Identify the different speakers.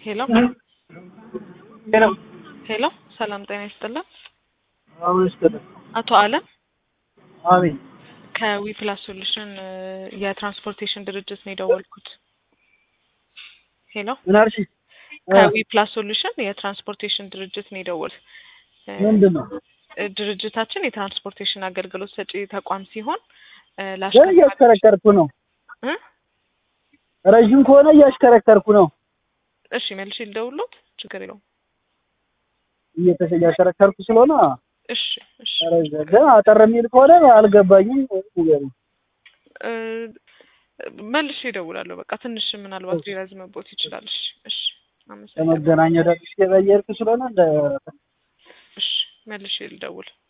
Speaker 1: ሄሎ
Speaker 2: ሄሎ
Speaker 1: ሄሎ፣ ሰላም ጤና ይስጥልን።
Speaker 2: አሁን ይስጥልኝ።
Speaker 1: አቶ አለም
Speaker 2: አቤት
Speaker 1: ከዊ ፕላስ ሶሉሽን የትራንስፖርቴሽን ድርጅት ነው የደወልኩት። ሄሎ
Speaker 2: ምን አልሽ?
Speaker 1: ከዊ ፕላስ ሶሉሽን የትራንስፖርቴሽን ድርጅት ነው የደወል
Speaker 2: ምንድን ነው?
Speaker 1: ድርጅታችን የትራንስፖርቴሽን አገልግሎት ሰጪ ተቋም ሲሆን እ
Speaker 2: ግን
Speaker 1: ለአሽከርካሪ
Speaker 2: እያሽከረከርኩ ነው።
Speaker 1: እ
Speaker 2: ረዥም ከሆነ እያሽከረከርኩ ነው።
Speaker 1: እሺ መልሼ ልደውልዎት፣ ችግር የለውም።
Speaker 2: እየተሸ- እያሽከረከርኩ ስለሆነ
Speaker 1: እሺ እሺ
Speaker 2: ረዥም ግን አጠር የሚል ከሆነ አልገባኝም። ንገሪኝ።
Speaker 1: እ መልሼ እደውላለሁ። በቃ ትንሽ ምናልባት ሊረዝምቦት ይችላል። እሺ እሺ አመሰግናለሁ።
Speaker 2: ለመገናኛ ደርሼ እየሄድኩ ስለሆነ እንደ
Speaker 1: እሺ መልሼ ልደውል።